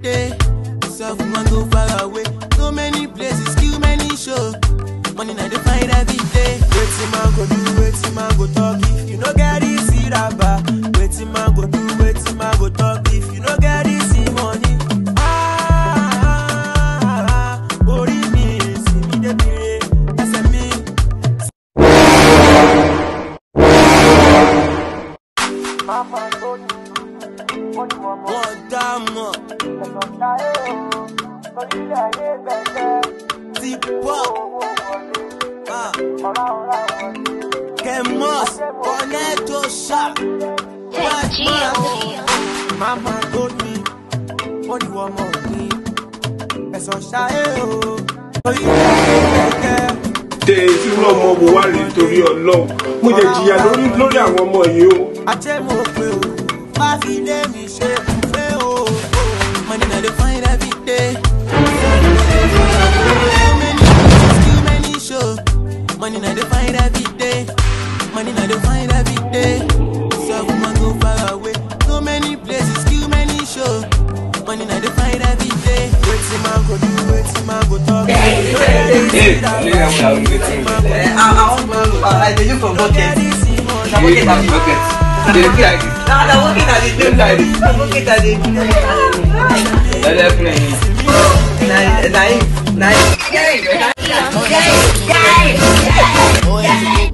day. Self man go far away. So many places, kill many show. Money na dey find every day. Wetin man go do, wetin man go talk if you no get this raba. Wetin man go do, wetin man go talk if you no get this money. Ah, ah, ah, ah, orí mi, sì mi débi re, ẹsẹ̀ mi. Wọ́n dá mọ̀. ti pọ̀. Ah. Kemos, Corneto Sharp. Mama told me, ó ní wọ́n mọ̀ ní ẹ̀sán ṣáé o. Orí kẹ̀kẹ́. tẹ irú ọmọ wo wá rèé torí ọlọ́run mo jẹ jìyà lórí lórí àwọn ọmọ yìí o. Ajé mo pe o, má fi lé mi ṣe pé o. Money na dey find every day. So many places, too many show. Money na dey find every day. Money na dey find every day. Self man go far away. So many places, too many show. Money na dey find every day. Wetin man go do, wetin man go talk. I, I want to, I dey look for bucket. Na bucket I dey look like this. Na na bucket I dey look like this. Na bucket I dey look like this. Na na him, na him. Oh, yeah,